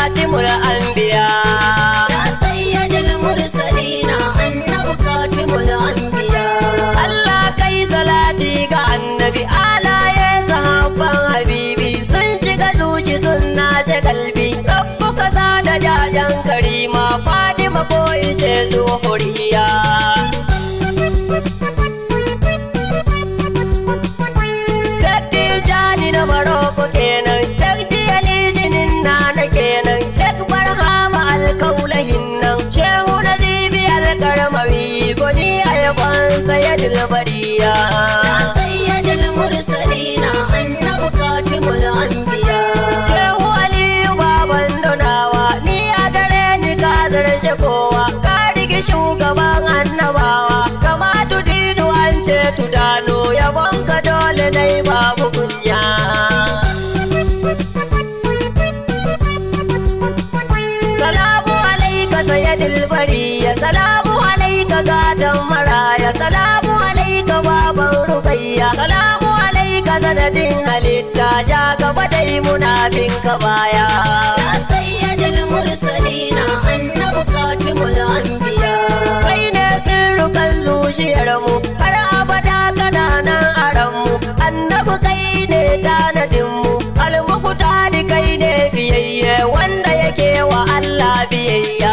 katimul anbiya يا سيد المرسلين أنه خاتم الأنبياء Allah kai salati ga annabi alaye sahabban habibi sun shiga zuci sun nace kalbi rabbu ka sa da jajan karima Fatima ko ishe zuhuriya Shakti jani na Maroko kenan Shakti alijinin na na kenan Shak barhama alkaulahin nan Shehu na zibi alkarmari Goni a yaban sayadul bariya يا سيد المرسلين أنه خاتم الأنبياء Shehu Aliyu baban donawa Ni a gare ni ka zarce kowa Ka rigi shugaban annabawa Kama tudidu an ce tudano Yabon ka dole dai babu kunya Salamu alaika sayyidil bariya Salamu alaika gatan maraya Salamu alaika baban rukayya Salamu alaika sanadin halitta Ja gaba dai muna bin ka baya يا سيد المرسلين أنه خاتم الأنبياء Kai ne sirrukan zuciyarmu Har abada kana nan a ranmu Annabi kai ne tanadinmu Almukuta da kai ne biyayye Wanda yake wa Allah biyayya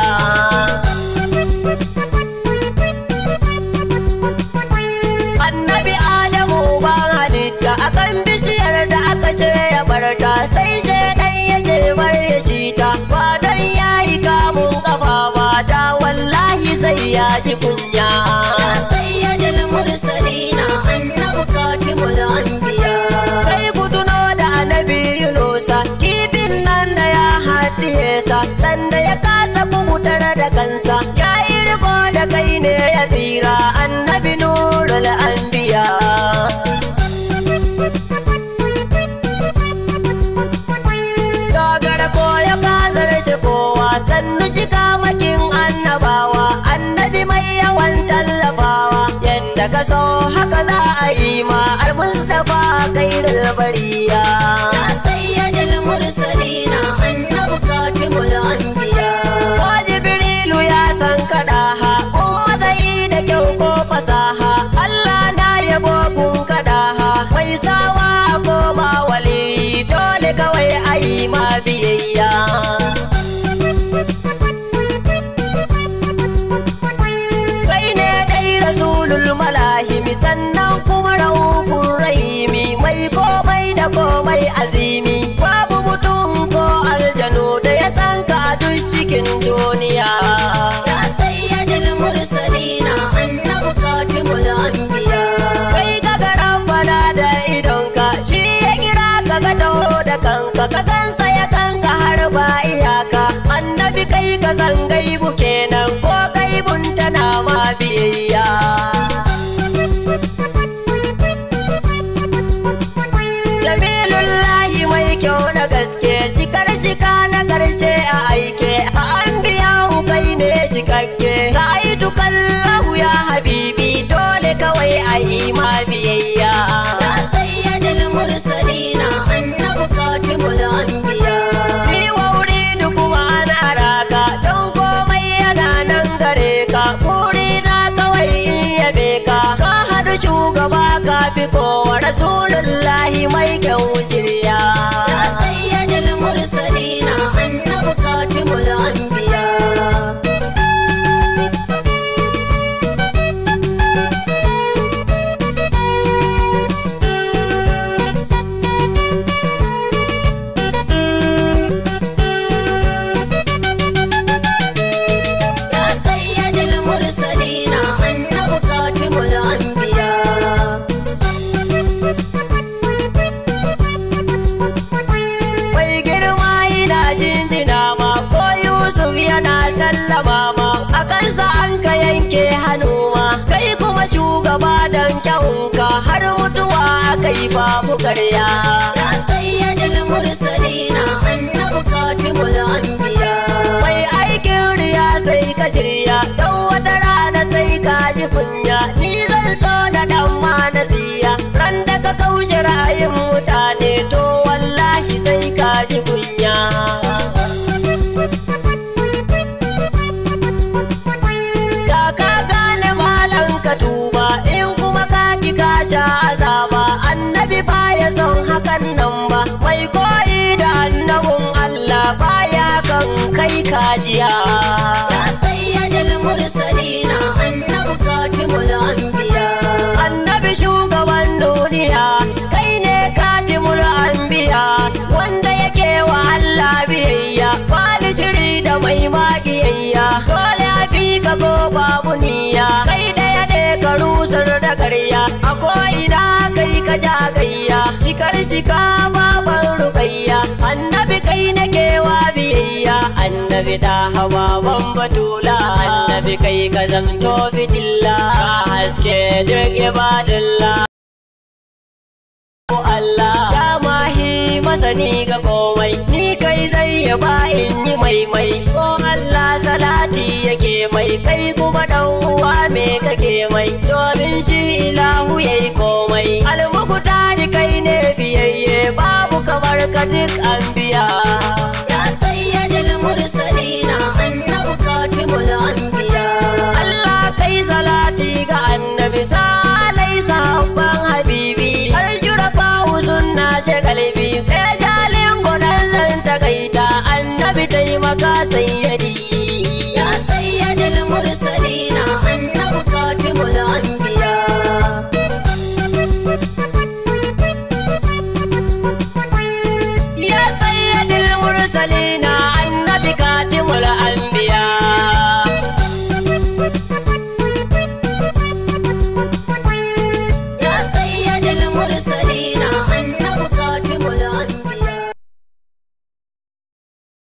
Annabi Adamu ba halitta akan bishiyar da aka ce ya barta sai shaidan ya ce bar ya shi ta ba don ya yi kamun kafa ba da wallahi sai ya ji kunya. يا سيد المرسلين أنه خاتم الأنبياء Sai ku tuno da annabi Yunusa kifin nan da ya haɗiye sa sanda ya kasa kubutar da kansa ya yi riko da kai ne ya tsira annabi nurul anbiya. Dogara ko ya kasar shi kowa sannu cika makin annabawa annabi mai yawan tallafawa yadda ka so haka za a yi ma al-mustafa kairul bariya يا سيد المرسلين أنه خاتم الأنبياء ko jibrilu ya san kada ha kun matsayi da kyau ko fasaha Allah na yabo kun kada ha mai sawa a koma wali dole kawai a yi ma biyayya kai ne dai rasulul malahimi sannan kuma raufun rahimi mai komai da komai azimi babu mutum ko aljanu da ya san ka a duk cikin duniya يا سيد المرسلين أنه خاتم الأنبياء kai ka ga rabbana da idonka shi ya kira ka ga taho da kanka ka gansa ya kanka har ba iyaka annabi kai ka san gaibu kenan ko gaibun tana ma biyayya Jamilullahi mai kyau na gaske shikar shika na karshe a aike a an biya kai ne cikakke ka aitu kallahu ya habibi dole kawai a yi ma biyayya يا سيد المرسلين أنه خاتم الأنبياء Ni wa wuri da kuma ana raka don komai yana nan gare ka buri na kawai in yabe ka ka haɗu shugaba ka fi kowa rasulullahi mai kyau shirya يا سيد المرسلين أنه خاتم الأنبياء يا سيد المرسلين أنه خاتم الأنبياء Mai girma yana jinjina ma ko Yusuf yana sallama ma a kansa an ka yanke hannu ma kai kuma shugaba don kyawunka har mutuwa aka yi babu karya. يا سيد المرسلين أنه خاتم الأنبياء Mai aikin riya sai ka shirya don wata rana sai ka ji kunya ni zan so na dan ma nasiya ran da ka kaushe ra'ayin mutane to wallahi sai ka ji kunya. sha azaba annabi baya son hakan nan ba mai koyi da annabin Allah baya kan kai kajiya يا سيد المرسلين أنه خاتم الأنبياء annabi shugaban duniya kai ne katimul anbiya wanda yake wa Allah biyayya wani shiri da mai magiyayya dole a fi ka ko babu niyya kai daya ne ka rusar da karya a ko'ina kai ka ja gayya shikar shika baban rukayya annabi kai nake wa biyayya annabi da hawa ban batula annabi kai ka zamto fitilla haske duk ibadullah Allah ya mahi masani ga komai ni kai zai yaba in yi maimai ko Allah salati yake mai kai kuma dan uwa me kake mai domin shi ilahu yayi komai almuku tari kai ne biyayye babu kamar ka duk anbiya